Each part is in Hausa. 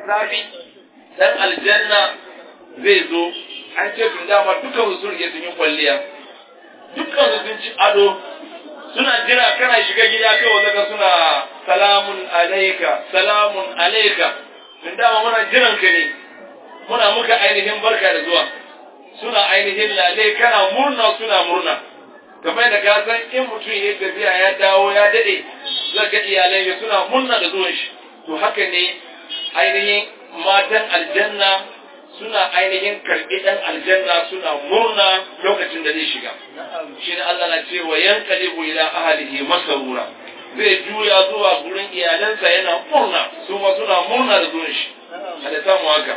safi dan aljanna zai zo an ce tun dama dukkan su sun sun yi kwalliya dukkan su sun ci ado suna jira kana shiga gida kai wanda ka suna salamun alaika salamun alaika tun dama muna jiran ka ne muna muka ainihin barka da zuwa suna ainihin lale kana murna suna murna kamar da ka san in mutum ya tafiya ya dawo ya dade zai ga iyalai ya suna murna da zuwan shi to haka ne ainihin matan aljanna suna ainihin karɓi ɗan aljanna suna murna lokacin da zai shiga shi ne Allah na ce wa yanqalibu ila ahlihi masrura zai juya zuwa gurin iyalansa yana murna su ma suna murna da zuwan shi Allah samu haka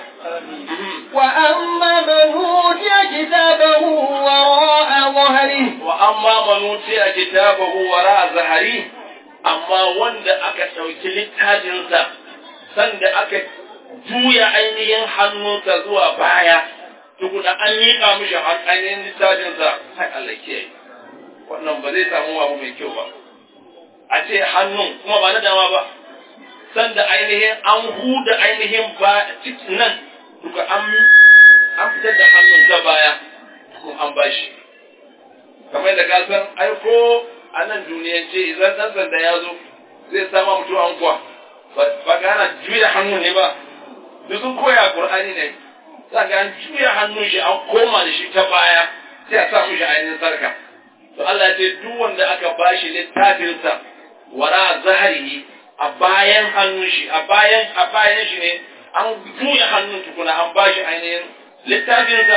وأما من أوتي كتابه وراء ظهره wa amma man utiya kitabahu wara zahari amma wanda aka ɗauki littafinsa sanda aka juya ainihin hannunsa zuwa baya tukuna an miƙa mishi ainihin littafinsa sai Allah kiyaye wannan ba zai samu abu mai kyau ba a ce hannun kuma ba na dama ba sanda ainihin an huda ainihin ba cikin nan duka an an fitar da hannun ta baya kuma an bashi kamar da ka san aiko a nan duniyance idan ɗan sanda ya zo zai sama mutum an kuwa ba ga ana juya hannun ne ba duk sun koya qur'ani ne za ga an juya hannun shi an koma da shi ta baya sai a sa mishi ainihin sarka to Allah ya ce duk wanda aka bashi littafinsa wara zaharihi a bayan hannun shi a bayan a bayan shi ne an juya hannun tukuna an bashi ainihin littafinsa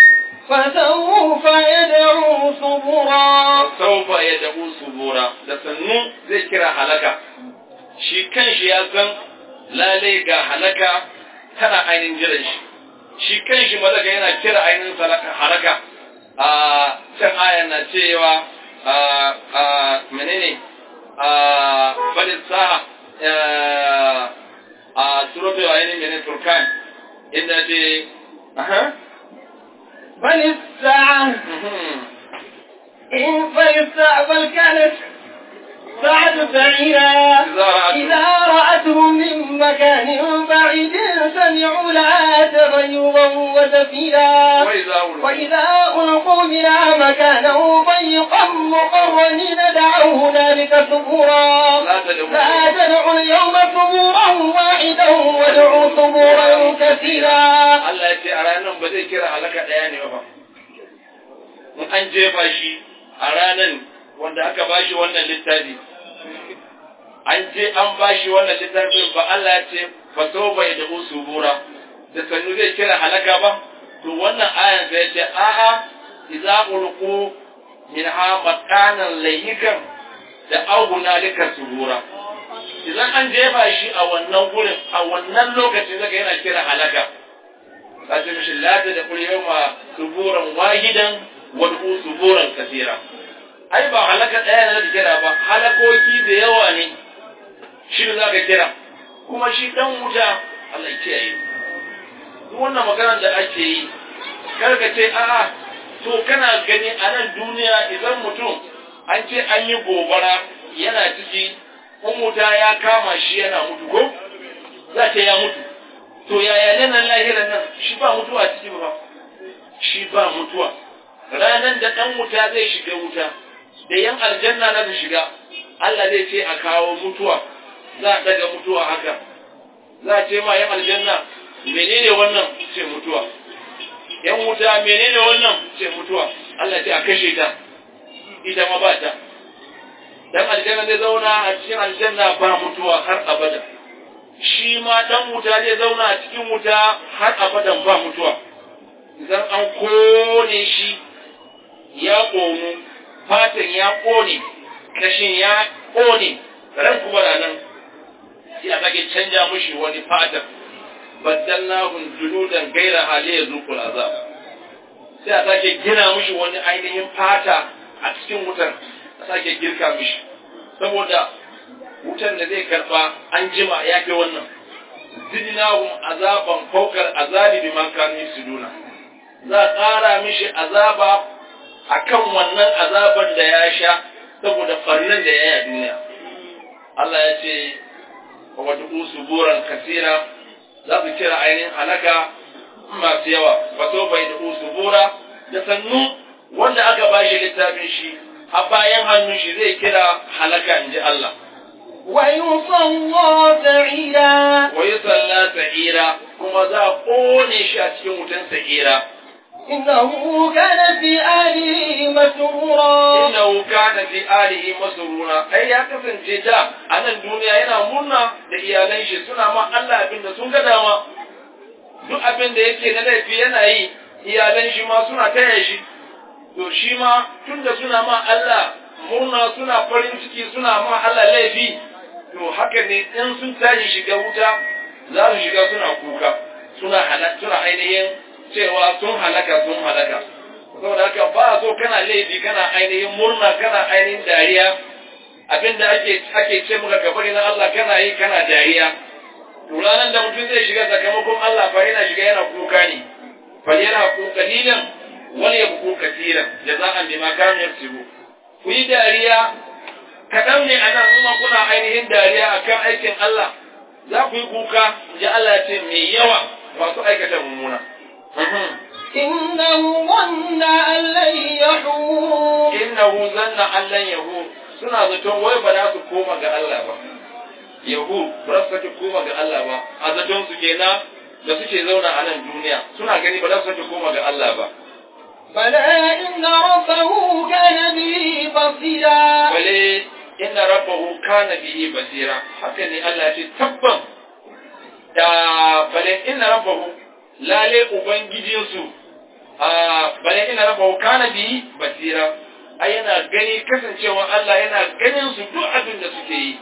فسوف يدعو ثبورا saufa ya dabu subura da sannu zai kira halaka shi kanshi ya san lalai ga halaka tana ainihin jiran shi shi kanshi malaka yana kira ainihin salaka- halaka a can ayan na cewa a a menene a fadin sa'a a suratul ainihin menene turkan inda ce aha بل الساعة mhm. إن فالساعة بل كانت ساعة سعيرا إذا رأتهم- إذا رأتهم من مكان بعيد سمعوا لها تغيظا وزفيرا وإذا أولوا وإذا ألقوا منها مكانا ضيقا مقرنين دعوا هنالك ثبورا لا تدعوا لا تدعوا اليوم ثبورا واحدا وادعوا ثبورا كثيرا Allah ya ce a ranar ba zai kira halaka ɗaya ne ba. In an jefa shi a ranar wanda aka ba shi wannan littafi. An je an ba shi wannan littafin ba Allah ya ce fa so bai da usubura da sannu zai kira halaka ba. To wannan ayan sai ya ce a'a idza ulqu minha makanan layyikan da auguna lika subura. Idan an jefa shi a wannan gurin a wannan lokacin zaka yana kira halaka. kace mishi la ta da kul yawma suburan wahidan wal suburan kathira ai ba halaka daya ne da kira ba halakoki da yawa ne shi ne zaka kira kuma shi dan wuta Allah ya kiyaye duk wannan maganar da ake yi kar ka ce a'a to kana gani a nan duniya idan mutum an ce an yi gobara yana ciki in wuta ya kama shi yana mutu ko za ta ya mutu to yaya ne nan lahiran nan shi ba mutuwa ciki ba shi ba mutuwa ranan da dan wuta zai shiga wuta da yan aljanna na su shiga Allah zai ce a kawo mutuwa za a daga mutuwa haka za a ce ma yan aljanna menene wannan ce mutuwa yan wuta menene wannan ce mutuwa Allah ce a kashe ta ita ma ba ta dan aljanna zai zauna a cikin aljanna ba mutuwa har abada shi ma dan wuta zai zauna a cikin wuta har abadan ba mutuwa idan an kone shi ya ƙonu fatan ya ƙone kashin ya ƙone ran kuma da nan sai a sake canja mushi wani fatan baddalnahum juludan gaira hali ya zuqul azab sai a sake gina mushi wani ainihin fata a cikin wutar a sake girka mushi saboda wutan da zai karba an jima ya fi wannan zidnahum azaban fawqal azabi bima kanu yusuduna za a ƙara mishi azaba akan wannan azaban da ya sha saboda farnan da ya yi a duniya Allah ya ce wa wata suburan kasira za su kira ainihin halaka masu yawa ba so bai da subura da sannu wanda aka ba shi littafin shi a bayan hannun shi zai kira halaka in ji Allah ويصلى سعيرا wa yi salla sa'ira kuma za a ƙone shi a cikin wutan sa'ira إنه كان في أهله مسرورا innahu kana fi alihi masrura ai ya kasance da a nan duniya yana murna da iyalan shi suna ma Allah abin da sun ga dama duk abin da yake na laifi yana yi iyalan shi ma suna taya shi to shi ma tunda suna ma Allah murna suna farin ciki suna ma Allah laifi to haka ne in sun tashi shiga wuta za su shiga suna kuka suna halaka suna ainihin cewa sun halaka sun halaka saboda haka ba so kana laifi kana ainihin murna kana ainihin dariya abinda ake ake ce maka kabari na Allah kana yi kana dariya to ranar da mutum zai shiga sakamakon Allah fa yana shiga yana kuka ne fa yana ku kalilan wal yabku katiran jaza'an bima kanu yaksubu ku yi dariya kaɗan ne anan kuma kuna ainihin dariya akan aikin Allah za ku yi kuka ya Allah ce mai yawa masu aikata mummuna إنه ظن أن لن يحور innahu zanna allan yahu suna zaton wai ba za su koma ga Allah ba yahu ba za su sake koma ga Allah ba a zaton su kenan da suke zauna a nan duniya suna gani ba za su sake koma ga Allah ba بلى إن ربه كان به بصيرا bale inna rabbahu kana bihi basira haka ne Allah ya ce tabban da bale inna rabbahu lale ubangijinsu a bale inna rabbahu kana bihi basira ai yana gani kasancewa Allah yana ganin su duk abin da suke yi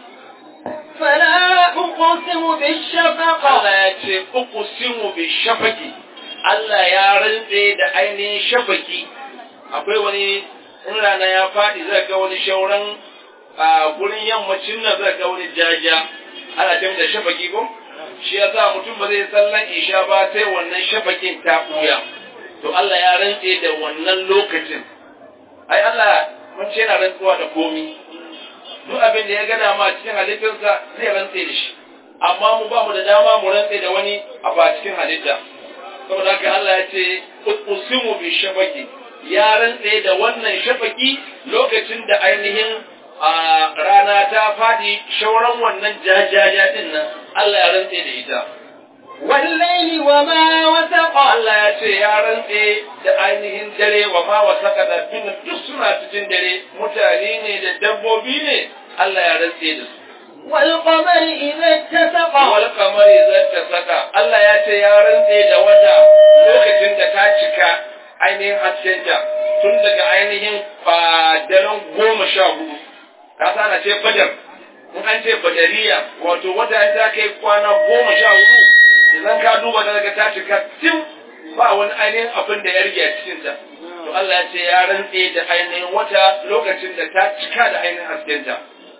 فلا أقسم بالشفق Allah ya ce uqsimu bi shafaqi Allah ya rantse da ainihin shafaki akwai wani in rana ya faɗi zai ga wani shauran a gurin yammacin nan zai ga wani jaja ana ce da shafaki ko shi ya sa mutum ba zai sallan isha ba sai wannan shafakin ta ɓuya to Allah ya rantse da wannan lokacin ai Allah mun ce yana rantsuwa da komi duk abin da ya ga dama cikin halittarsa zai rantse da shi amma mu ba mu da dama mu rantse da wani a ba cikin halitta saboda haka Allah ya ce usimu bi shafaki ya rantse da wannan shafaki lokacin da ainihin a rana ta fadi shauran wannan jajaja din nan Allah ya rantse da ita والليل وما وسق Allah ya ce ya rantse da ainihin dare wa ma wa saka da fin duk suna cikin dare mutane ne da dabbobi ne Allah ya rantse da su والقمر إذا اتسق wal kamari zata saka Allah ya ce ya rantse da wata lokacin da ta cika ainihin haskenta tun daga ainihin daren goma sha hudu ka sana ce badar in an ce badariya wato wata ta kai kwana goma sha hudu idan ka duba da daga ta cika tim ba wani ainihin abin da ya rage a cikinta to Allah ya ce ya rantse da ainihin wata lokacin da ta cika da ainihin haskenta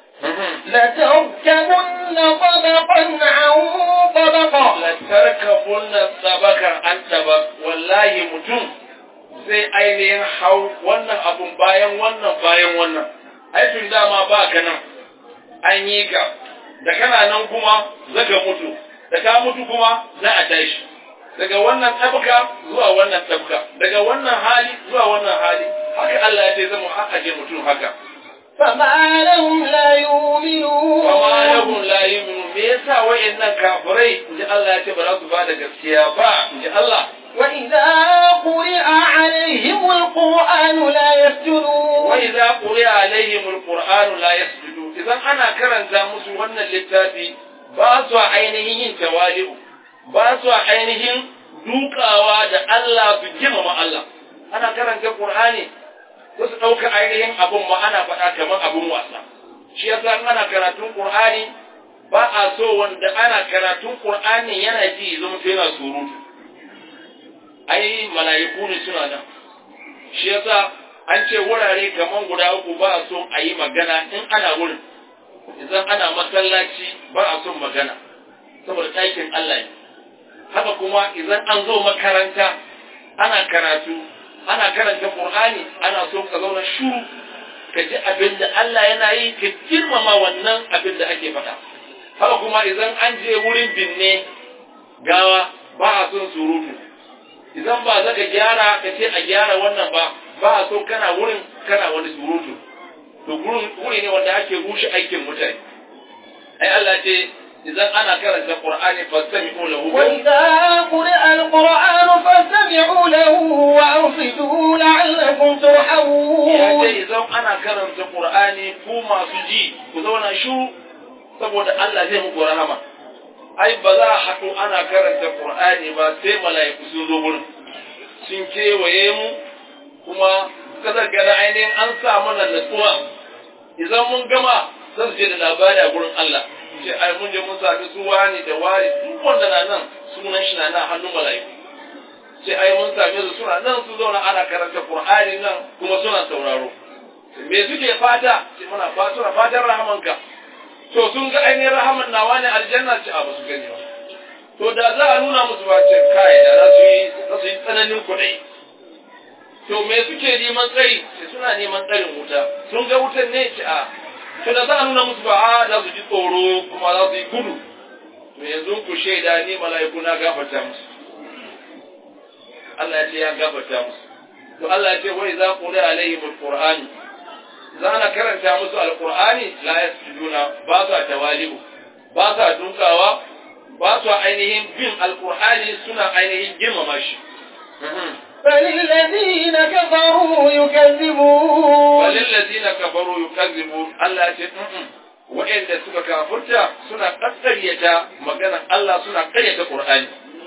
لتركبن طبقا عن طبق lantarkabunna sabakar an taba wallahi mutum sai ainihin hau wannan abun bayan wannan bayan wannan aikin dama ba ka nan an yi ka da kana nan kuma zaka mutu da ka mutu kuma za a tashi daga wannan tabka zuwa wannan tabka daga wannan hali zuwa wannan hali haka Allah ya ce zama aje mutum haka فما لهم لا يؤمنون Kama lahum la yu'minu me yasa wayannan kafirai inji Allah ya ce ba za su ba da gaskiya ba inji Allah وإذا قرئ عليهم القرآن لا يسجدون wa idza quri'a alaihim alqur'anu la yasjudu idan ana karanta musu wannan littafi ba su ainihin yin tawali'u ba su ainihin dukawa da Allah su girmama Allah ana karanta qur'ani ko su dauka ainihin abun ma ana faɗa kamar abun wasa shi yasa in ana karatun qur'ani ba a so wanda ana karatun qur'ani yana ji zama sai yana surutu ai mala'iku ne suna nan shi yasa an ce wurare kaman guda uku ba a son a yi magana in ana wurin idan ana masallaci ba a son magana saboda ɗakin Allah ne haka kuma idan an zo makaranta ana karatu ana karanta Qur'ani ana so ka zauna shuru ka ji abin da Allah yana yi ka girmama wannan abin da ake faɗa haka kuma idan an je wurin binne gawa ba a son surutu idan ba zaka gyara ka ce a gyara wannan ba ba a so kana wurin kana wani surutu to gurin wuri ne wanda ake rushe aikin mutane ai Allah ce idan ana karanta Qur'ani fastami'u lahu وإذا قرئ القرآن فاستمعوا له وأنصتوا لعلكم ya ce ترحمون idan ana karanta Qur'ani ku masu ji ku zauna shu saboda Allah zai muku rahama ai ba za a haɗu ana karanta Qur'ani ba sai mala'iku sun zo gurin sun kewaye mu kuma kasar gana ainihin an sa mana natsuwa idan mun gama zan je da labari a gurin Allah ce ai mun je mun sami su wani da wani duk wanda na nan sunan shi na nan hannun mala'iku sai ai mun same su suna nan su zauna ana karanta Qur'ani nan kuma suna sauraro me suke fata sai muna fata suna fatan rahamanka to sun ga ainihin rahaman nawa ne aljanna ce a basu gani ba to da za a nuna musu ba ce kai da za su yi za su yi tsananin kuɗi to me suke neman tsari sai suna neman tsarin wuta sun ga wutan ne ce a to da za a nuna musu ba a za su ji tsoro kuma za su yi gudu to yanzu ku shaida ni mala'iku na gafarta musu Allah ya ce ya gafarta musu to Allah ya ce wai za ku da alaihim alqur'ani za na karanta musu alqur'ani la yasjuduna ba sa tawali'u ba sa dunkawa ba sa ainihin bin alqur'ani suna ainihin girmama shi فللذين كفروا يكذبون walillazina kafaru yukazzibu Allah ya ce wa'anda suka kafurta suna kakkaryata maganar Allah suna karyata Qur'ani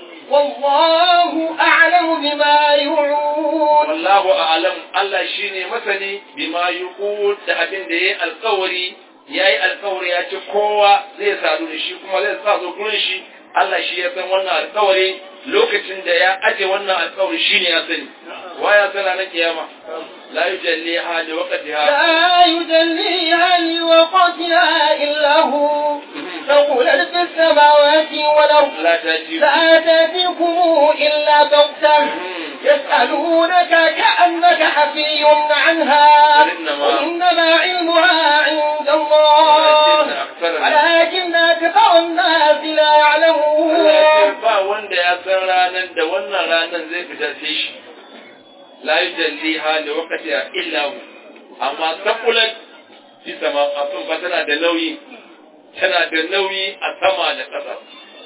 والله أعلم بما يوعون wallahu a'lam Allah shine masani bima yuqul da abin da yayi alƙawari yayi alƙawari ya ce kowa zai sadu da shi kuma zai sa zo gurin shi Allah shi ya san wannan alƙawari lokacin da ya aje wannan alƙawari shine ya sani wa ya sana na kiyama la yujalliha li waqtiha لا يجليها لوقتها إلا هو ثقلت في السماوات والأرض la taji لا تأتيكم إلا بغتة يسألونك كأنك حفي عنها إنما- وإنما علمها عند الله ولكن أكثر الناس- ولكن أكثر الناس لا Allah ya ce يعلمون ba wanda ya san ranar da wannan ranar zai fita sai shi la yujalliha li waqtiha illa hu amma taqulat fi sama abin ba tana da nauyi tana da nauyi a sama da ƙasa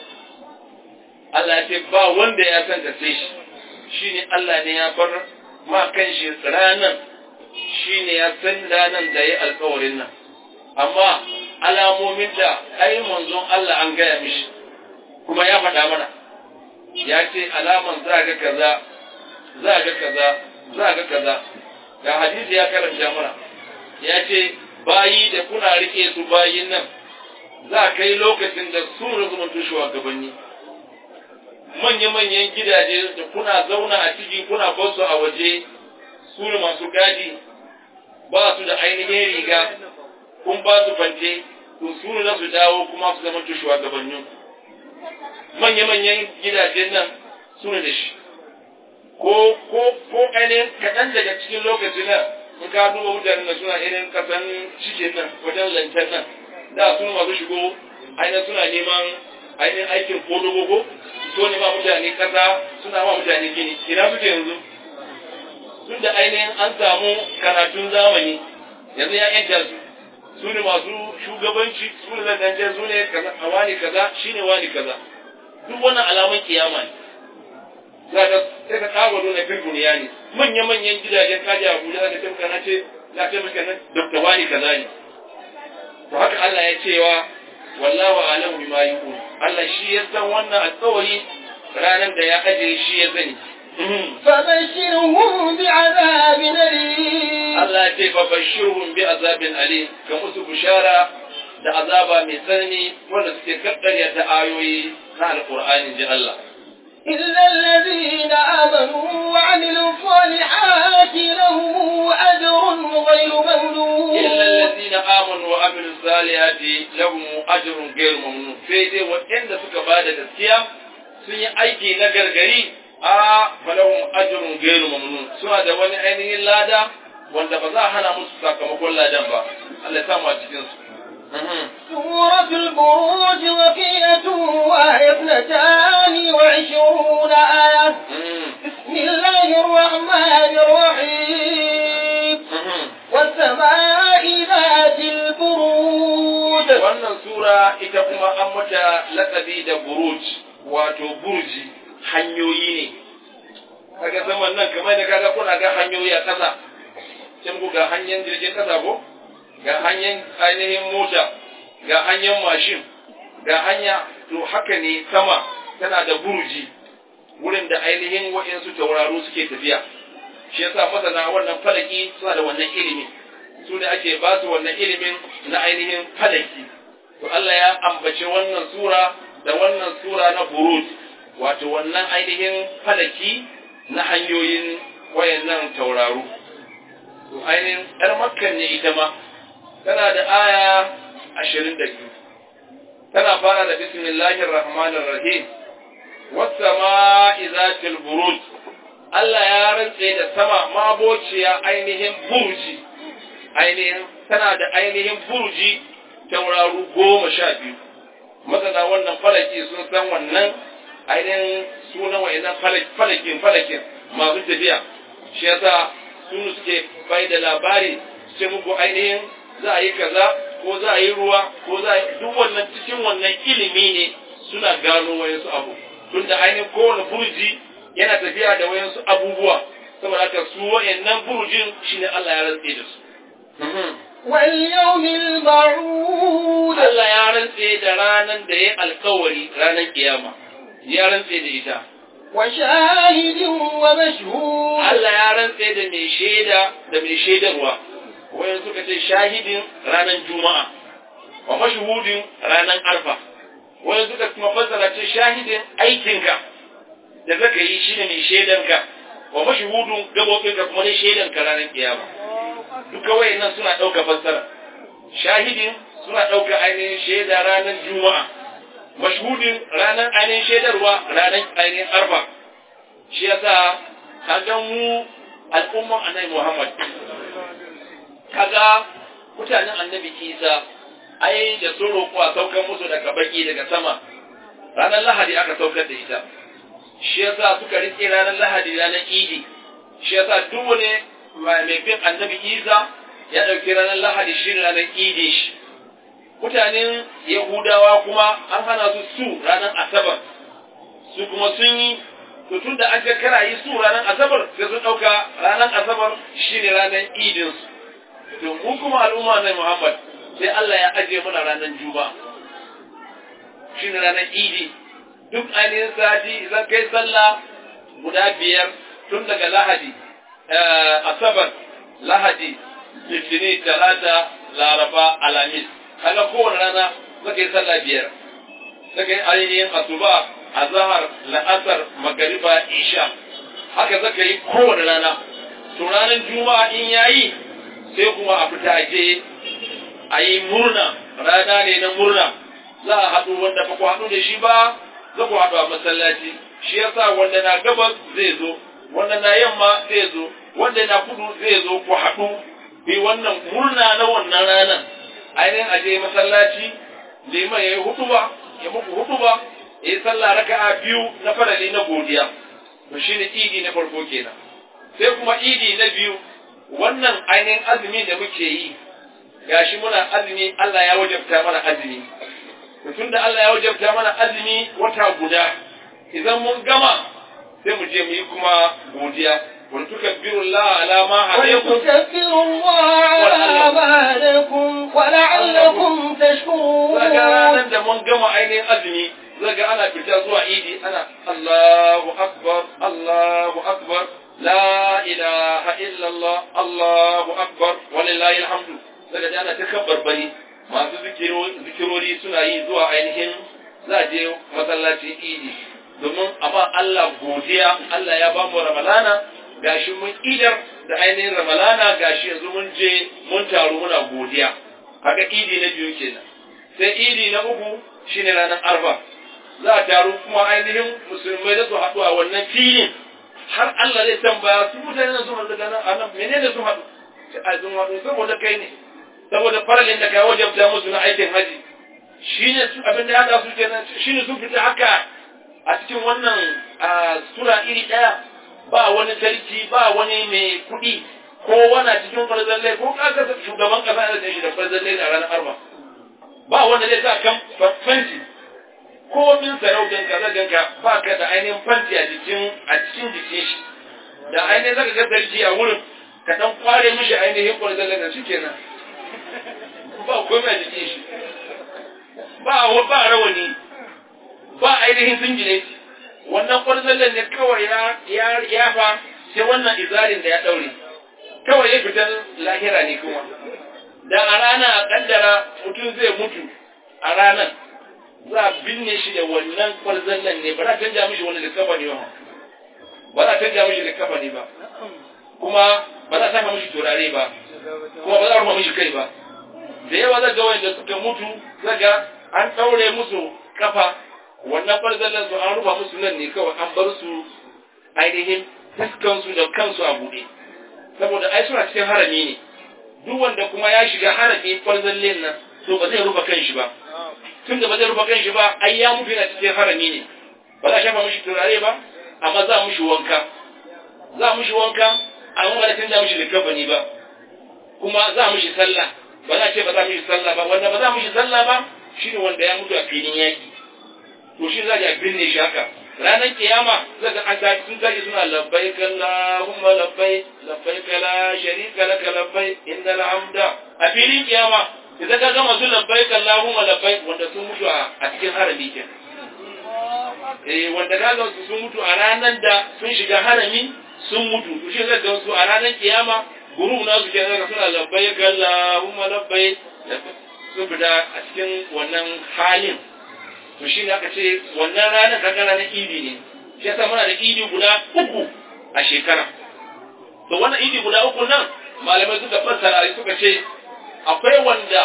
Allah ya ce ba wanda ya san ta sai shi shine Allah ne ya bar ma kan shi ranar shine ya san ranar da ya alƙawarin nan amma alamomin da ai manzon Allah an gaya mishi kuma ya faɗa mana ya ce alaman za ga kaza za ga kaza za ga kaza ga hadisi ya karanta mana ya ce bayi da kuna rike su bayin nan za kai lokacin da su ruzumuntu shugabanni manya-manyan gidaje da kuna zauna a ciki kuna basu a waje su ne masu gadi ba su da ainihin riga kun ba su fante to su ne za su dawo kuma su zama shugabannin manya-manyan gidajen nan su ne da shi ko ko ko ainihin kaɗan daga cikin lokacin nan in ka duba mutanen da suna irin kasan cikin nan wajen zancen nan da su masu shigo ainihin suna neman ainihin aikin kodogogo so ne ma mutane kasa suna ma mutane gini ina suke yanzu tun da ainihin an samu karatun zamani yanzu ya yanta su su ne masu shugabanci su ne zangancen su ne kaza a wani kaza shine wani kaza duk wannan alaman kiyama ne za ka sai ka kawo nuna firgun ya ne manya-manyan gidajen kaji a Abuja za ka ce maka na ce za ka ce maka nan Dr. Wani kaza ne to haka Allah ya cewa wallahu alamu bima yuqul Allah shi ya san wannan alƙawari ranar da ya ajiye shi ya sani فبشرهم بعذاب أليم Allah ya ce fa bashirhum bi azabin alim ga musu bishara da azaba mai tsanani wanda suke kakkarya ta ayoyi na alqur'ani ji Allah إلا الذين آمنوا وعملوا الصالحات لهم أجر غير ممنون illa allazina amanu wa amilu salihati lahum ajrun ghayr mamnun sai dai waɗanda suka bada gaskiya sun yi aiki na gargari a falahum ajrun ghayr mamnun suna da wani ainihin lada wanda ba za a hana musu sakamakon ladan ba Allah ya samu a cikin su سورة البروج وقية وهي اثنتان وعشرون آية بسم الله الرحمن الرحيم والسماء ذات البروج wannan sura ita kuma an mata lakabi da buruj wato burji hanyoyi ne kaga zaman nan kamar da kaga kuna ga hanyoyi a ƙasa sai ku ga hanyar jirgin ƙasa ko ga hanyar ainihin mota ga hanyar mashin ga hanya to haka ne sama tana da burji wurin da ainihin waɗansu tauraro suke tafiya shi yasa masana wannan falaki suna da wannan ilimi su da ake ba su wannan ilimin na ainihin falaki to Allah ya ambaci wannan sura da wannan sura na buruj wato wannan ainihin falaki na hanyoyin wayannan tauraro to ainihin ɗar makkan ne ita ma tana da aya ashirin da biyu tana fara da bismillahir rahmanir rahim was-sama'i zatil buruj Allah ya rantse da sama mabociya ainihin burji ainihin tana da ainihin burji tauraru goma sha biyu masana wannan falaki sun san wannan ainihin sunan wa'annan falakin falakin masu tafiya shi yasa sun suke bai da labari sai muku ainihin za a yi kaza ko za a yi ruwa ko za a yi duk wannan cikin wannan ilimi ne suna gano wayansu abu tunda ainihin kowane burji yana tafiya da wayansu abubuwa saboda haka su wayannan burjin shine Allah ya rantse da su واليوم الموعود Allah ya rantse da ranan da ya alkawari ranan kiyama ya rantse da ita وشاهد ومشهود Allah ya rantse da mai shaida da mai shaidarwa wayan suka ce shahidin ranan juma'a wa mashhudin ranan arfa wayan suka kuma fassara ce shahidin aikinka da zaka yi shine mai shaidanka wa mashhudun gabobinka kuma ne shaidanka ranan kiyama duka wayannan suna ɗauka fassara shahidin suna ɗauka ainihin shaida ranar juma'a mashhudin ranar ainihin shaidarwa ranar ainihin arfa shi yasa kaga mu al'umman annabi muhammad kaga mutanen annabi isa ai da sun roƙo a saukar musu daga baki daga sama ranar lahadi aka saukar da ita shi yasa suka riƙe ranar lahadi ranar idi shi yasa duk wani mai bin annabi isa ya ɗauki ranar lahadi shi ranar idi shi mutanen yahudawa kuma an hana su su ranar asabar su kuma sun yi to tun da an ga kara yi su ranar asabar sai sun ɗauka ranar asabar shi ne ranar idinsu to mu kuma al'umma na muhammad sai allah ya ajiye mana ranar juba shi ne ranar idi duk ainihin sati idan kai sallah guda biyar tun daga lahadi asabar lahadi litinin talata laraba alamis kaga kowane rana zaka yi sallah biyar zaka yi ainihin asuba azhar la'asar magariba isha haka zaka yi kowane rana to ranar juma'a in yayi sai kuma a fita je a yi murna rana ne na murna za a haɗu wanda ba ku haɗu da shi ba za ku haɗu a masallaci shi yasa wanda na gabas zai zo wanda na yamma zai zo wanda na kudu zai zo ku haɗu bi wannan murna na wannan ranar ainihin aje masallaci liman ya yi hutuba ya muku hutuba ya yi sallah raka'a biyu na farali na godiya to shine idi na farko kenan sai kuma idi na biyu wannan ainihin azumi da muke yi gashi muna azumi Allah ya wajabta mana azumi to tunda Allah ya wajabta mana azumi wata guda idan mun gama sai mu je mu yi kuma godiya wa tukabbiru Allah ala ma hadaykum ولتكبروا الله على ما هداكم ولعلكم تشكرون zaga ranar da mun gama ainihin azumi zaga ana fita zuwa idi ana Allahu akbar Allahu akbar la ilaha illallah Allahu akbar walillahi alhamdu zaga ana ta kabbar bari masu zikirori suna yi zuwa ainihin za je masallacin idi domin amma Allah godiya Allah ya ba mu ramalana gashi mun idar da ainihin ramalana gashi yanzu mun je mun taru muna godiya haka idi na biyu kenan sai idi na uku shine ranar arfa za a taru kuma ainihin musulmai da su haɗu a wannan filin har Allah zai tambaya su mutane na sun haɗu daga nan a nan menene sun haɗu sai a sun haɗu saboda kai ne saboda faralin da ka wajabta musu na aikin haji shine su abin da ya haɗa su kenan shine sun fita haka a cikin wannan sura iri ɗaya ba wani sarki ba wani mai kuɗi ko wana cikin farzalle ko kaga shugaban kasa da shi da farzalle a ranar arba ba wanda zai sa kan fanti ko min sarautan ka zaga ka ba ka da ainihin fanti a jikin a cikin jikin shi da ainihin zaka ga sarki a wurin ka dan kware mishi ainihin farzalle da shi kenan ba komai a jikin shi ba ba rawani ba ainihin singile wannan kwarzallen ne kawai ya ya fa sai wannan izarin da ya daure kawai ya fitar lahira ne kuma da a rana a kaddara mutum zai mutu a ranar za a binne shi da wannan kwarzallen ne ba za a canja mishi wani likafa ne ba ba za a canja mishi likafa ne ba kuma ba za a saka mishi turare ba kuma ba za a rufa mishi kai ba da yawa zaga wanda suka mutu zaga an ɗaure musu kafa wannan farzallan su an rufa musu nan ne kawai an bar su ainihin fuskansu da kansu a buɗe saboda ai suna cikin harami ne duk wanda kuma ya shiga harami farzallin nan to ba zai rufa kanshi ba tun da ba zai rufa kanshi ba ai ya mutu yana cikin harami ne ba za a shafa mishi turare ba amma za mishi wanka za mishi wanka amma ba za a canza mishi likafani ba kuma za mishi sallah ba za a ce ba za mishi sallah ba wanda ba za mishi sallah ba shine wanda ya mutu a filin yaki to shi za a binne shi haka ranar kiyama zaka an ta sun tashi suna labbaik Allahumma labbaik labbaik la sharika laka labbaik innal hamda a filin kiyama idan ka gama su labbaik Allahumma labbaik wanda sun mutu a cikin harami ke eh wanda ka ga su sun mutu a ranar da sun shiga harami sun mutu to shi zaka ga su a ranar kiyama guru na su kenan suna labbaik Allahumma labbaik sun fita a cikin wannan halin to shi ne aka ce wannan ranar kaga ranar idi ne shi yasa muna da idi guda uku a shekara to wannan idi guda uku nan malamai suka fassara suka ce akwai wanda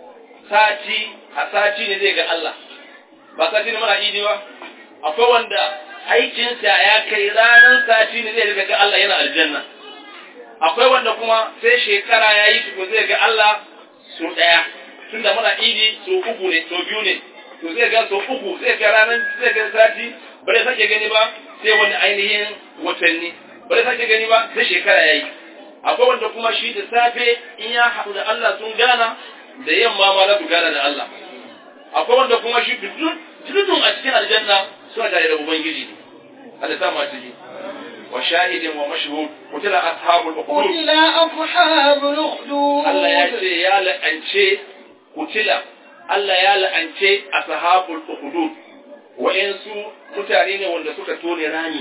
sati a sati ne zai ga Allah ba sati ne muna idi ba akwai wanda aikinsa ya kai ranar sati ne zai ga Allah yana aljanna akwai wanda kuma sai shekara ya yi tuku zai ga Allah su ɗaya tunda muna idi so uku ne so biyu ne to zai ga so uku zai ga ranar zai ga sati ba zai sake gani ba sai wani ainihin watanni ba zai sake gani ba sai shekara yayi akwai wanda kuma shi da safe in ya haɗu da Allah sun gana da yamma ma za su gana da Allah akwai wanda kuma shi dudun a cikin aljanna suna tare da ubangiji ne Allah ta masu ji wa shahidin wa mashhud kutila ashabul ukhdud قتل أصحاب الأخدود Allah ya ce ya la'ance kutila Allah ya la'ance ashabul ukhdud wa'insu mutane ne wanda suka tone rami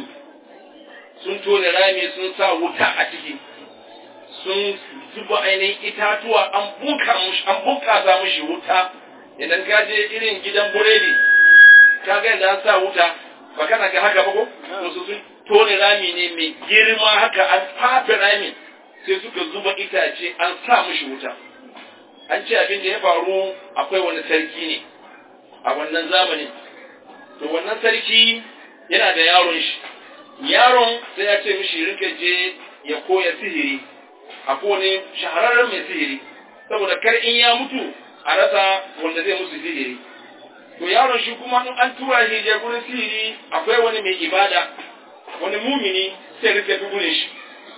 sun tone rami sun sa wuta a ciki sun zuba ainihin itatuwa an bunka mushi an bunkasa mushi wuta idan ka je irin gidan buredi ka ga yadda an sa wuta ba kana ga haka ba ko to su sun tone rami ne mai girma haka an fafe rami sai suka zuba itace an sa mushi wuta an ce abin da ya faru akwai wani sarki ne a wannan zamanin to wannan sarki yana da yaron shi yaron sai ya ce mishi rika je ya koya sihiri a wani shahararren mai sihiri saboda kar in ya mutu a rasa wanda zai musu sihiri to yaron shi kuma in an tura shi je gurin sihiri akwai wani mai ibada wani mumini sai rike gurin shi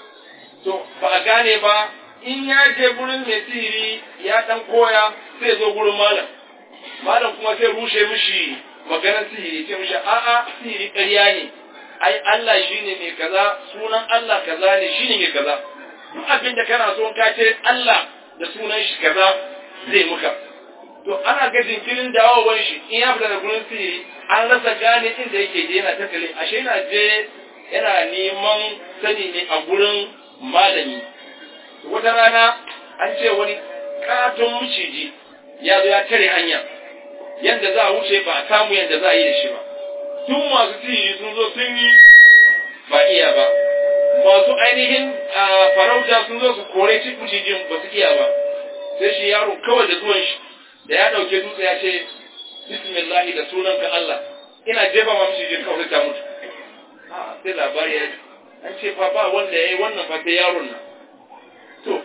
to ba a gane ba in ya je gurin mai sihiri ya dan koya sai zo gurin malam malam kuma sai rushe mishi maganar sihiri sai mishi a'a sihiri ƙarya ne ai Allah shine mai kaza sunan Allah kaza ne shine mai kaza duk abin da kana so ka ce Allah da sunan shi kaza zai muka to ana ga jinkirin dawowar shi in ya fita da gurin sihiri an rasa gane inda yake je yana tattale ashe yana je yana neman sani ne a gurin malami wata rana an ce wani katon maciji ya zo ya tare hanya yadda za a wuce ba a samu yadda za a yi da shi ba tun masu sihiri sun zo sun yi ba iya ba masu ainihin farauta sun zo su kore ci macijin ba su iya ba sai shi yaro kawai da zuwan shi da ya ɗauke dutse ya ce bismillahi da sunan ka Allah ina jefa ma macijin kawai ta mutu sai labari ya an ce fa ba wanda ya yi wannan fa sai yaron nan to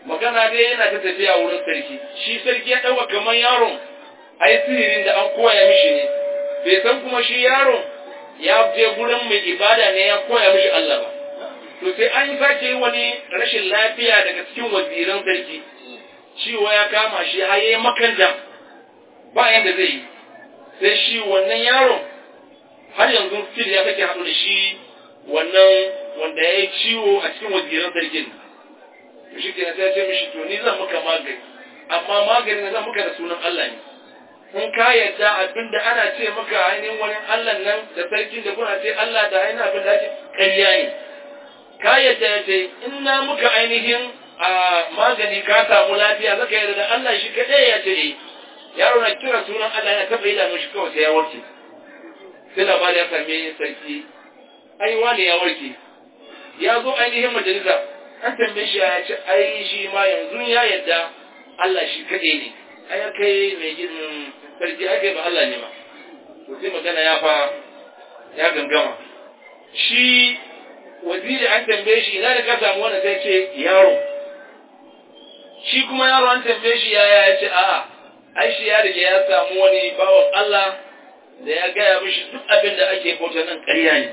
magana ne yana ta tafiya wurin sarki shi sarki ya ɗauka kamar yaron ai sihirin da an koya mishi ne bai san kuma shi yaron ya je gurin mai ibada ne ya koya mishi Allah ba to sai an sake yi wani rashin lafiya daga cikin waziran sarki ciwo ya kama shi har yayi makanta ba yanda zai yi sai shi wannan yaron har yanzu still ya kake haɗu da shi wannan wanda ya yi ciwo a cikin waziran sarkin to shi kenan sai ya ce mishi to ni zan muka magani amma magani zan muka da sunan Allah ne in ka yadda abin da ana ce maka ainihin wani Allah nan da sarkin da kuna ce Allah da ainihin abin da ake ƙarya ne ka yadda ya ce in na muka ainihin a magani ka samu lafiya zaka yarda da Allah shi kaɗai ya ce eh yaro na kira sunan Allah ya taɓa idanun shi kawai sai ya warke sai labari ya same sarki ai wani ya warke ya zo ainihin majalisa an tambaye shi ya ce ai shi ma yanzu ya yadda Allah shi kaɗai ne ai kai mai gidan sarki ai kai ba Allah ne ba to sai magana ya fa ya gangama shi waziri an tambaye shi ina da ka samu wannan sai ce yaro shi kuma yaro an tambaye shi yaya ya ce a'a ai shi ya rige ya samu wani bawan Allah da ya gaya mishi duk abin da ake bauta nan ƙarya ne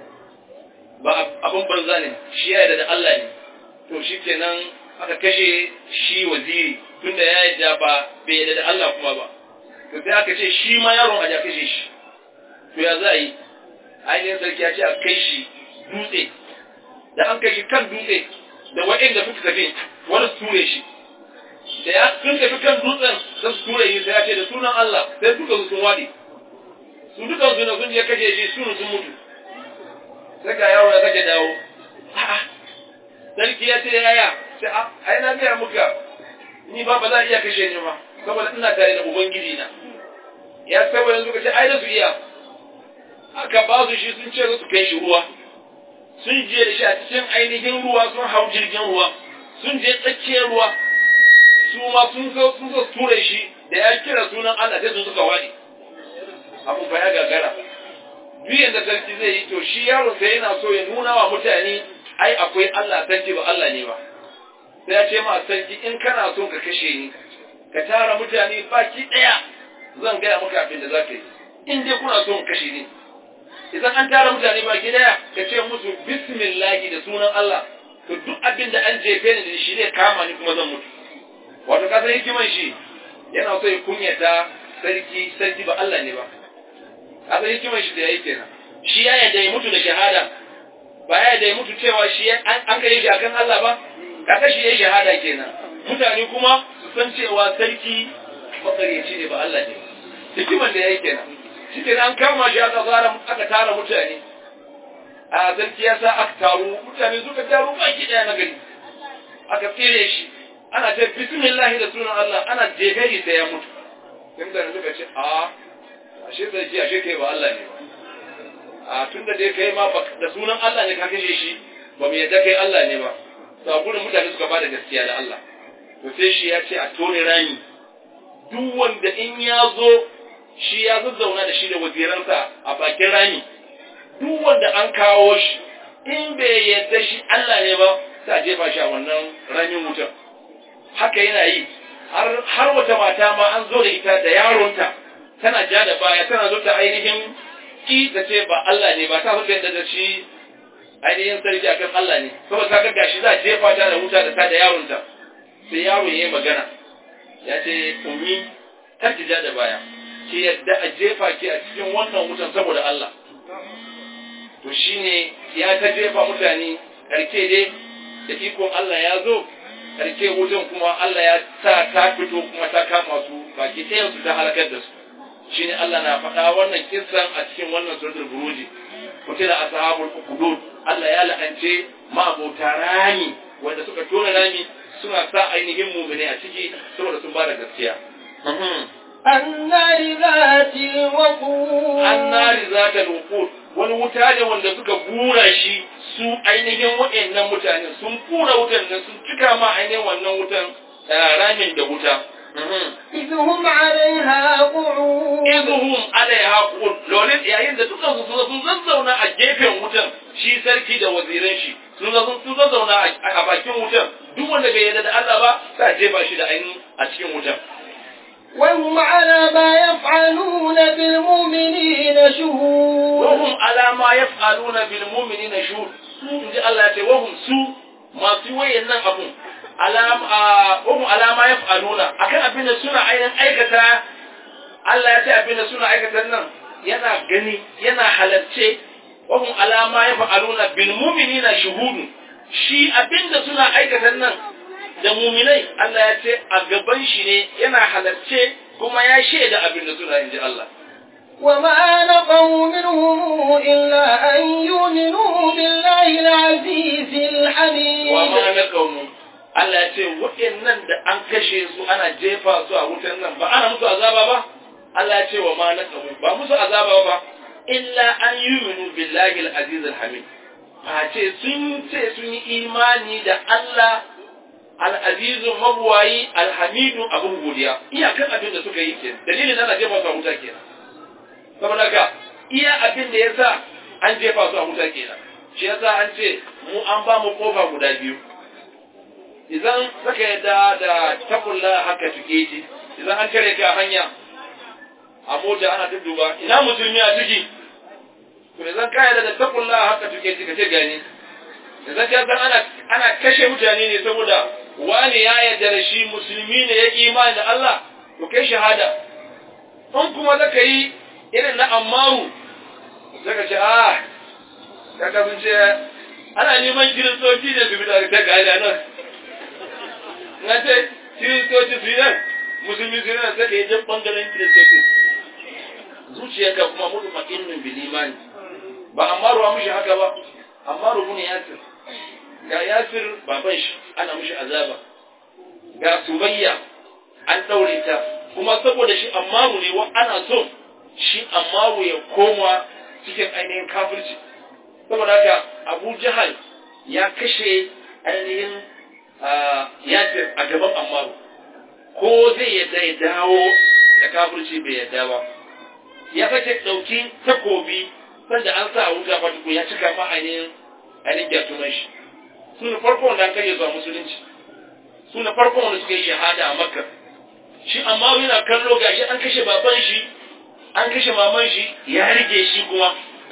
ba abin banza ne shi ya yarda da Allah ne to shi kenan aka kashe shi waziri tunda ya yarda ba bai yarda da Allah kuma ba to sai aka ce shi ma yaron a ja kashe shi to ya za a yi ainihin sarki ya ce a kai shi dutse da an kai shi kan dutse da waɗanda suka tafi wani su ture shi da ya sun tafi kan dutsen sai su ture shi sai ya ce da sunan Allah sai duka su sun wadi su duka su sun je kashe shi su sun mutu sai ga yaro ya sake dawo a'a sarki ya ce yaya sai a ai na gaya muka ni ba ba za a iya kashe ni ma saboda ina tare da ubangiji na ya saboda yanzu ka ce ai da su iya aka ba su shi sun ce za su kai shi ruwa sun je da shi a cikin ainihin ruwa sun hau jirgin ruwa sun je tsakiyar ruwa su ma sun so sun so ture shi da ya kira sunan Allah sai sun suka wadi abu fa ya gagara duk da sarki zai yi to shi yaro sai yana so ya nuna wa mutane ai akwai Allah sarki ba Allah ne ba sai ya ce ma sarki in kana so ka kashe ni ka tara mutane baki daya zan gaya maka abin da za ka yi in dai kuna so in kashe ni idan an tara mutane baki daya ka ce musu bismillahi da sunan Allah to duk abin da an jefe ni da shi ne kama ni kuma zan mutu wato kasar hikiman shi yana so ya kunyata sarki sarki ba Allah ne ba kasar hikiman shi da yayi kenan shi ya yadda ya mutu da shahada ba ya yadda ya mutu cewa shi an kai shi akan Allah ba kaga shi yayi shahada kenan mutane kuma su san cewa sarki makaryaci ne ba Allah ne hikiman da yayi kenan shi an kama shi aka fara aka tara mutane a sarki ya sa aka taru mutane suka taru baki daya na gari aka tsere shi ana ce bismillah da sunan Allah ana jefe shi sai ya mutu sai mutane suka ce a ashe sarki ashe kai ba Allah ne ba a tunda dai kai ma da sunan Allah ne ka kashe shi ba mu yadda kai Allah ne ba to a gurin mutane suka bada gaskiya da Allah to sai shi ya ce a tone rami duk wanda in ya zo shi ya zazzauna da shi da waziransa a bakin rami duk wanda an kawo shi in bai yadda shi Allah ne ba sai a jefa shi a wannan ramin wutar haka yana yi har wata mata ma an zo da ita da yaronta tana ja da baya tana zo ta ainihin ki ta ce ba Allah ne ba ta zo da da shi ainihin sarki akan Allah ne saboda ta ga gashi za a jefa ta da wuta da ta da yaronta sai yaro ya yi magana ya ce ummi kar ki ja da baya ki yadda a jefa ki a cikin wannan wutan saboda Allah to shine ya ta jefa mutane karke dai da ikon Allah ya zo karke wutan kuma Allah ya sa ta fito kuma ta kama su baki ɗayan su ta halakar da su shine Allah na faɗa wannan kissan a cikin wannan suratul buruji kutila ashabul ukhdud Allah ya la'ance ma'abota rami wanda suka tona rami suna sa ainihin mu'mini a ciki saboda sun bada gaskiya النار ذات الوقود النار ذات الوقود wani wuta ne wanda suka bura shi su ainihin waɗannan mutane sun bura wutan nan sun cika ma ainihin wannan wutan ramin da wuta إذ هم عليها قعود idhum alaiha qud lolin yayin da duka su sun zazzauna a gefen wutan shi sarki da waziran shi sun zo sun zauna a bakin wutan duk wanda bai yarda da Allah ba sai a jefa shi da ainihin a cikin wutan وهم على ما يفعلون بالمؤمنين شهود wahum ala ma yaf'aluna bil mu'minina shuhud su inji Allah ya ce wahum su masu wayannan abun alam wahum ala ma yaf'aluna akan abin da suna ainihin aikata Allah ya ce abin da suna aikata nan yana gani yana halarce wahum ala ma yaf'aluna bil mu'minina shuhud shi abin da suna aikata nan da muminai Allah ya ce a gaban shi ne yana halarce kuma ya shaida abin da suna inji Allah وما نقوا منهم إلا أن يؤمنوا بالله العزيز الحميد وما نقوا Allah ya ce waɗannan da an kashe su ana jefa su a wutan nan ba ana musu azaba ba Allah ya ce wa ma naqamu ba musu azaba ba illa an yuminu billahi al-aziz al-hamid a ce sun ce sun yi imani da Allah al-azizu mabwayi al-hamidu abun godiya iyakan abin da suka yi ke dalilin ana jefa su a wuta kenan saboda haka iya abin da yasa an jefa su a wuta kenan shi yasa an ce mu an ba mu kofa guda biyu idan saka yadda da takulla haka tuke shi idan an kare ka hanya a mota ana dudduba ina musulmi a ciki to idan ka yadda da takulla haka tuke shi ka ce gani idan ka san ana ana kashe mutane ne saboda wani ya yarda da shi musulmi ne ya imani da Allah to kai shahada in kuma zaka yi irin na ammaru zaka ce ah ka kasance ana neman kiristoci da su bi da ta gada nan na ce kiristoci su yi nan musulmi su yi nan sai ka yi jan bangaren kiristoci zuciyarka kuma mutu ma'innin bil imani ba ammaru a mushi haka ba ammaru ne yasir ga yasir baban shi ana mushi azaba ga subayya an daure ta kuma saboda shi ammaru ne wa ana so shi ammaru ya koma cikin ainihin kafirci saboda haka abu jahal ya kashe ainihin yasir a gaban ammaru ko zai yadda ya dawo da kafirci bai yadda ba ya sake ɗauki takobi sanda an sa wuta ba ya cika ma ainihin ainihin gyatunan shi su ne farko wanda an kai zuwa musulunci su ne farko wanda suka yi shahada a makka shi amma yana kallo gashi an kashe baban shi an kashe maman shi ya rige shi kuma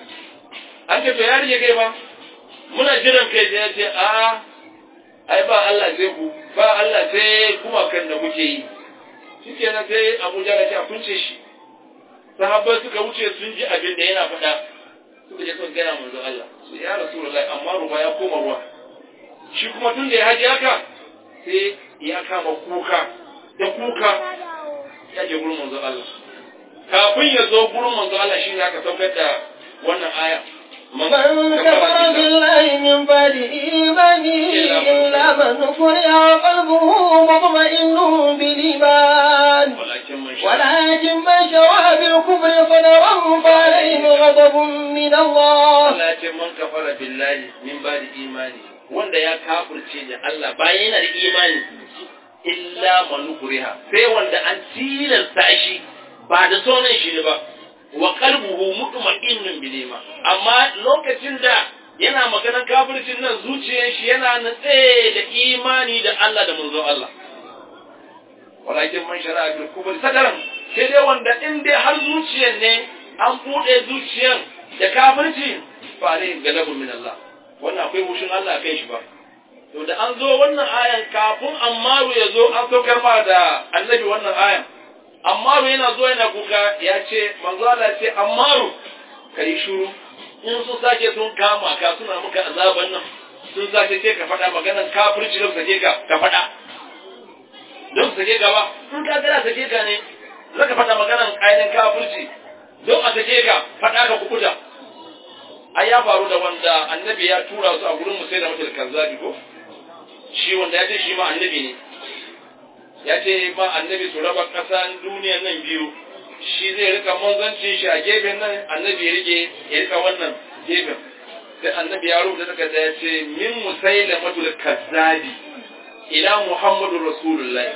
an ce to ya rige kai ba muna jiran kai sai ya ce a ai ba Allah sai ku ba Allah sai kuma kan da muke yi shikenan sai Abuja ga ce a kunce shi sahabbai suka wuce sun ji abin da yana faɗa suka je suka gana manzo Allah su ya rasulullahi amma ruwa ya koma ruwa shi kuma tun da ya haji haka sai ya kama kuka da kuka ya je gurin manzo Allah kafin ya zo gurin manzo Allah shi ne aka saukar da wannan aya من كفر بالله من بعد إيمانه إلا من فرع قلبه مطمئن بالإيمان ولكن من شاء ولكن من شرع بالكفر صدرا فعليهم غضب من الله Allah ya ce man kafara billahi min ba'di imani wanda ya kafirce da Allah bayan yana da imani illa man kuriha sai wanda an tilasta shi ba da sonan shi ne ba wa qalbuhu mutma'innun bil iman amma lokacin da yana maganar kafircin nan zuciyar shi yana natse da imani da Allah da manzo Allah walakin man shara'a bil kufri sadaran sai dai wanda in dai har zuciyar ne an bude zuciyar da kafirci fa alai galabun min Allah wannan akwai mushin Allah kai shi ba to da an zo wannan ayan kafin Ammaru ya zo an saukar ma da annabi wannan ayan Ammaru yana zo yana kuka ya ce manzo Allah ce Ammaru kai shuru in sun sake sun kama ka suna muka azaban nan sun sake ce ka faɗa maganar kafirci don sake ka ka faɗa don sake ka ba in ka gana sake ka ne zaka faɗa maganar ainihin kafirci don a sake ka faɗa ka kukuta ai ya faru da wanda annabi ya tura su a gurin musai da mutul kazzabi ko shi wanda ya ce shi ma annabi ne ya ce ma annabi su raba ƙasan duniyan nan biyu shi zai rika manzancin shi a gefen nan annabi ya rike ya rika wannan gefen sai annabi ya rubuta takarda ya ce min musai da mutul kazzabi ila muhammadu rasulullahi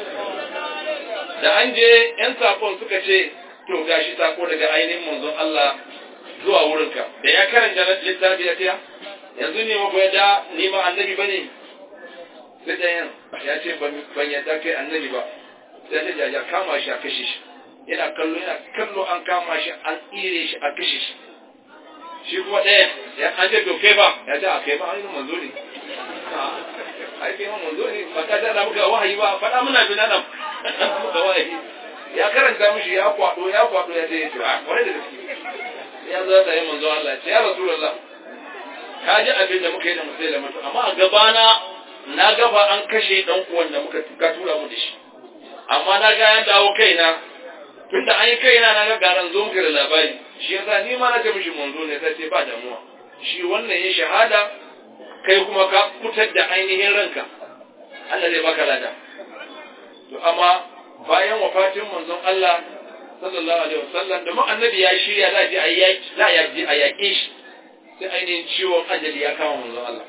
da an je yan sakon suka ce to gashi sako daga ainihin manzon Allah zuwa wurinka da ya karanta littafi ya tiya yanzu ne ma da ni ma annabi ba ne sai ɗayan ya ce ban yadda kai annabi ba sai ta jaja kama shi a kashe shi yana kallo yana kallo an kama shi an tsire shi a kashe shi shi kuma ɗayan ya an ce to kai ba ya ce a kai ma an yi manzo ne ai kai ma manzo ne ba ka da muka wahayi ba faɗa muna bi nan muka wahayi ya karanta mishi ya kwado ya kwado ya ce a kwarai da gaske ya zo da yin manzo Allah ya ce ya rasulullah ka ji abin da muka yi da musai da mutu amma a gabana na gaba an kashe dan uwan da muka ka tura mu da shi amma na ga ya dawo kaina tunda an yi kaina na ga garan zo muka da labari shi yasa ni ma na ce mishi manzo ne sai ce ba damuwa shi wannan ya shahada kai kuma ka fitar da ainihin ranka Allah zai baka lada to amma bayan wafatin manzon Allah sallallahu alaihi wasallam da mu annabi ya shirya za a je a yaki za a je a yaƙe shi sai ainihin ciwon ajali ya kama manzon Allah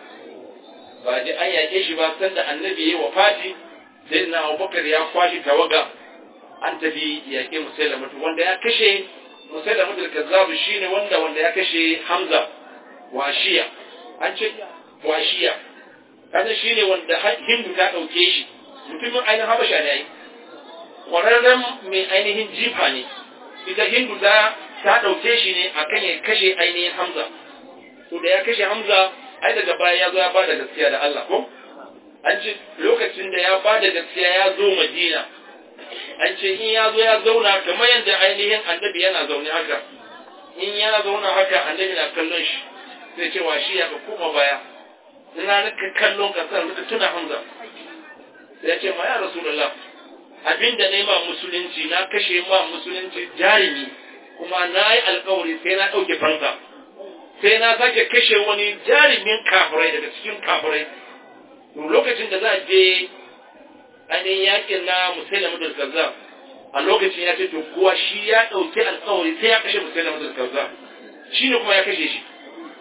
ba je an yaƙe shi ba sanda annabi ya yi wafati sai na Abubakar ya kwashi tawaga an tafi yaƙe Musailamatu wanda ya kashe Musailamatu al-Kazzab shine wanda wanda ya kashe Hamza washiya an ce washiya kaza shine wanda Hindu ta dauke shi mutumin ainihin Habasha ne ai kwararren mai ainihin jifa ne ita Hindu ta ta dauke shi ne akan ya kashe ainihin Hamza to da ya kashe Hamza ai daga baya ya zo ya bada gaskiya da Allah ko an ce lokacin da ya bada gaskiya ya zo Madina an ce in ya zo ya zauna kamar yadda ainihin annabi yana zaune haka in yana zauna haka annabi na kallon shi sai ce wa shi ya ka koma baya ina naka kallon ka san naka tuna Hamza sai ya ce ma ya Rasulullah abinda na yi ma musulunci na kashe ma musulunci jarumi kuma na yi alkawari sai na ɗauke fansa sai na sake kashe wani jarumin kafirai daga cikin kafirai to lokacin da za a je ainihin yakin na musulun da kaza a lokacin ya ce to kuwa shi ya ɗauki alkawari sai ya kashe musulun da kaza shi ne kuma ya kashe shi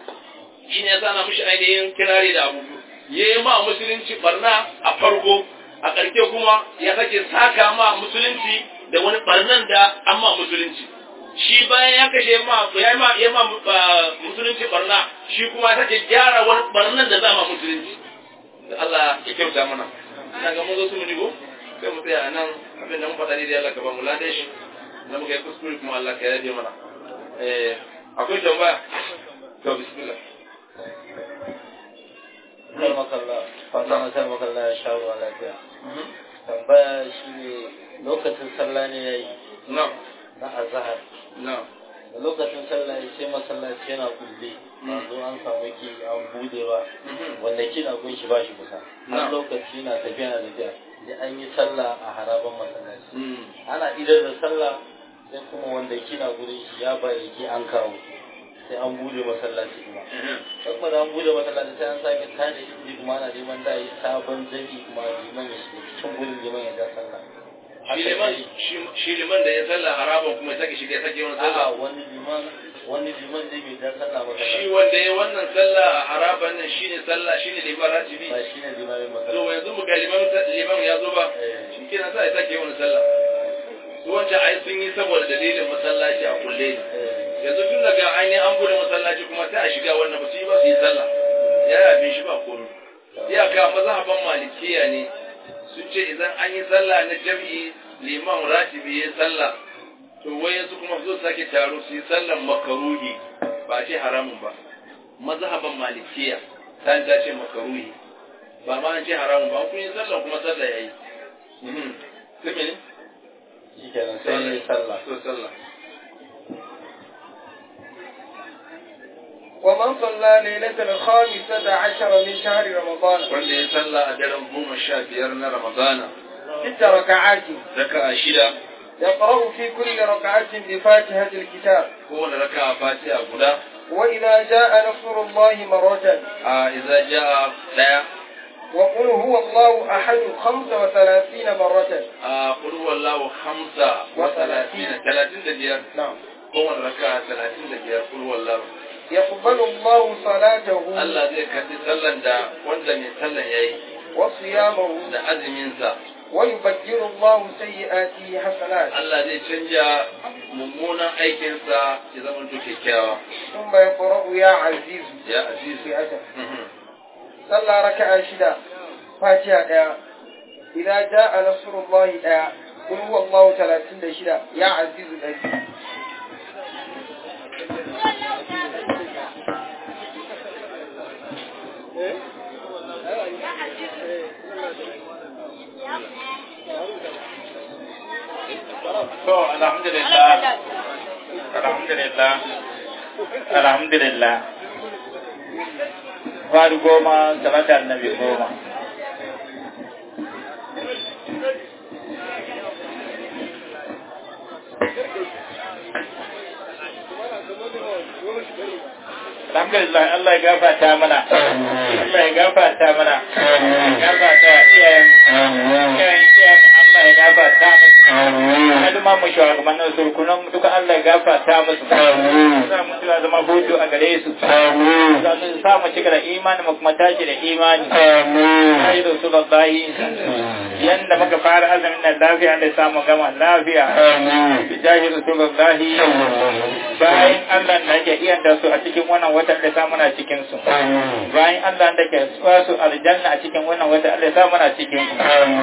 shi ne ya sana mishi ainihin kirari da abubu ya yi ma musulunci barna a farko a ƙarshe kuma ya sake saka ma musulunci da wani barnan da an ma musulunci shi bayan ya kashe ma ya ma ya ma musulunci barna shi kuma ya sake gyara wani barnan da za ma musulunci da Allah ya kyauta mana ina ga mun zo su mu digo sai mu tsaya nan abin da mun faɗa ne da Allah ka ba mu lade shi da muka yi kuskure kuma Allah ka yaje mana eh akwai tambaya to bismillah Sai makalla, fata sai makalla ya sha ruwa lafiya. Tambaya shi ne lokacin sallah ne ya yi na na azahar. na Da lokacin sallah ya sai masallaci yana kulle. Ba zo an samu ki an bude ba. Wanda kina gun shi ba shi kusa. Har Na. lokaci na tafiya na tafiya. Sai an yi sallah a haraban masallaci. mm Ana idar da sallah sai kuma wanda kina gurin shi ya bayyaki an kawo. Sai an bude masallaci kuma. kuma da an bude masallaci sai an sake tada inji kuma ana neman da yi sabon jami kuma liman ya shiga cikin gurin liman ya ja sallah shi liman shi- shi liman da ya sallah haraban kuma ya sake shiga ya sake wani a'a sallah wani liman wani liman zai bai ja sallah shi masallaci wanda ya wannan sallah a haraban nan shine sallah shine liman ratibi ba shi ne limamin to masallaci yanzu mu ga liman liman ya zo ba Eh. shi kenan sai ya sake wani sallah su wancan ai sun yi saboda dalilin masallaci a kulle ne Eh, yanzu tun daga ainihin an bude masallaci kuma sai a shiga wannan ba su yi ba su yi sallah ya yabe shi ba komai iyaka mazhaban malikiya ne sun ce idan an yi sallah na jam'i liman ratibi ya sallah to wai su kuma zo sake taro su yi sallan makaruhi ba a ce haramun ba mazhaban malikiya ta ta ce makaruhi ba ma an ce haramun ba kun yi sallah kuma sallah yayi mhm sai mene shi kenan sai ya yi sallah to sallah ومن صلى ليلة الخامسة عشر من شهر رمضان wanda ya sallah a daren goma sha biyar na ramadana ست ركعات raka'a shida يقرأ في كل ركعة بفاتحة الكتاب kowane raka'a fatiha guda وإذا جاء نصر الله مرة a idza jaa daya وقل هو الله أحد خمس وثلاثين مرة a qul huwallahu khamsa wa talatina talatin da biyar نعم kowane raka'a talatin da biyar qul huwallahu يقبل الله صلاته Allah zai karbi sallan da wanda mai sallan yayi وصيامه da azumin sa ويبدل الله سيئاته حسنات Allah zai canja mummunan aikinsa ya zama to kyakkyawa ثم يقرأ يا عزيز ya aziz في أسف صلى ركعة شدة فاتحة ديا إذا جاء نصر الله ديا قل هو الله ثلاثين شدة يا عزيز الأزيز To, alhamdulillah. Alhamdulillah. Alhamdulillah. Fari goma, salata annabi goma. Alhamdulillah Allah ya gafarta mana. Allah ya gafarta mana. Ya gafarta wa iyayen iyayen iyayen Allah ya gafarta musu. Na duma mu shugabannin surkunan duka Allah ya gafarta musu. Za mu tuwa zama hutu a gare su. Za su sa mu cika da imani mu kuma tashi da imani. Ai Rasulullahi yanda muka fara azumin nan lafiya da samu gama lafiya. Bijahi Rasulullahi bayan Allah da ke iya da su a cikin wannan watan da sa muna cikin su. Bayan Allah da ke su aljanna a cikin wannan watan Allah ya sa muna cikin su.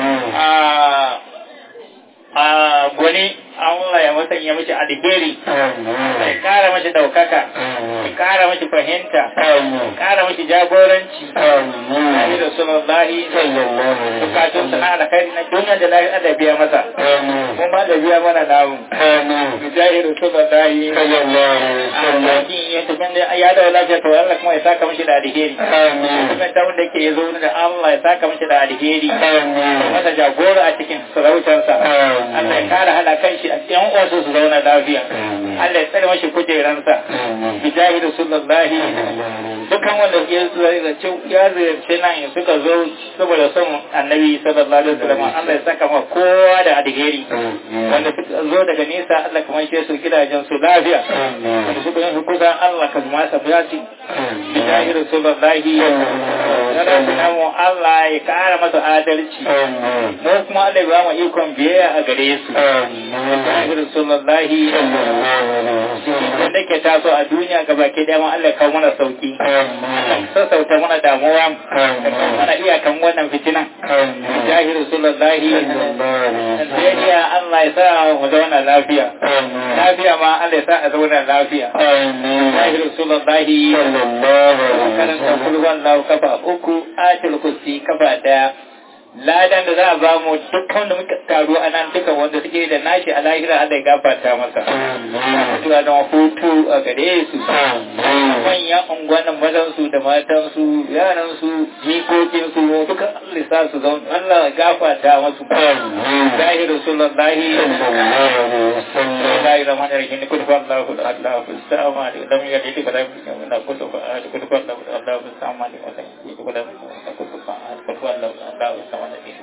a gwani Allah ya musanya mishi alheri ya kara mashi daukaka ya kara mashi fahimta ya kara mashi jagoranci Nabi Rasulullahi bukatun sana alkhairi na duniya da lafiya da biya masa mun ba da biya mana namu Bijahi Rasulullahi Allah ya tafi da ya da lafiya to Allah kuma ya saka mashi da alheri kuma ta wanda yake yazo da Allah ya saka mashi da alheri masa jagora a cikin sarautarsa Allah ya kara hada kan shi a cikin wasu su zauna lafiya Allah ya tsare mashi kujeransa bijahi rasulullahi dukan wanda ya ziyarci ya ziyarci nan ya suka zo saboda son annabi sallallahu alaihi wasallam Allah ya saka ma kowa da alheri wanda suka zo daga nesa Allah kuma shi su gidajen su lafiya wanda suka yi kusa Allah ka zama sa biyati bijahi rasulullahi sallallahu mu Allah ya kara masa adalci mu kuma Allah ya ba mu ikon biyayya a gare su bijahi rasulullahi wanda ke taso a duniya gaba ke dama Allah ya kawo mana sauki sassauta mana damuwa da kawo mana iyakan wannan fitinan bijahi rasulullahi Najeriya Allah ya sa mu zauna lafiya lafiya ma Allah ya sa a zauna lafiya bijahi rasulullahi karanta kulwan lahu kafa uku atil kursi kafa daya ladan da za a ba mu dukkan da muka taru a nan duka wanda suke da nashi a lahira Allah ya gafarta masa mutuwa da hutu a gare su manyan unguwannin mazan su da matan su yaran su jikokin su duka Allah ya sa su zaun Allah ya gafarta masu zahi rasulullahi Bismillahi rahman rahim kun fa Allahu Allah fi sama da lam yalid wa lam yulad wa lam yakul lahu kufuwan ahad kun fa Allah fi sama da lam yalid wa lam yakul lahu kufuwan ahad kun fa Allah fi sama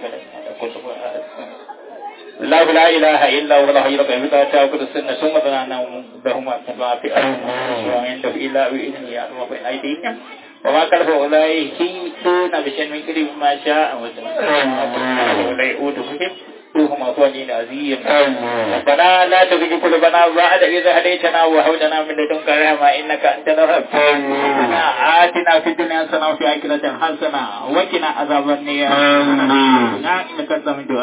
الله لا إله إلا هو الحي القيوم لا تأخذ السنة ثم ظننا بهما كما في أرض وعنده إلا بإذنه يعلم ما بين أيديهم وما كلف أولئك يحيطون بشيء من كل ما شاء ولا يؤوده روحهم أفواجين عظيم ربنا لا تزغ قلوبنا بعد إذ هديتنا وهب لنا من لدنك رحمة إنك أنت الوهاب آتنا في الدنيا حسنة وفي الآخرة حسنة وقنا عذاب النار إنك أنت من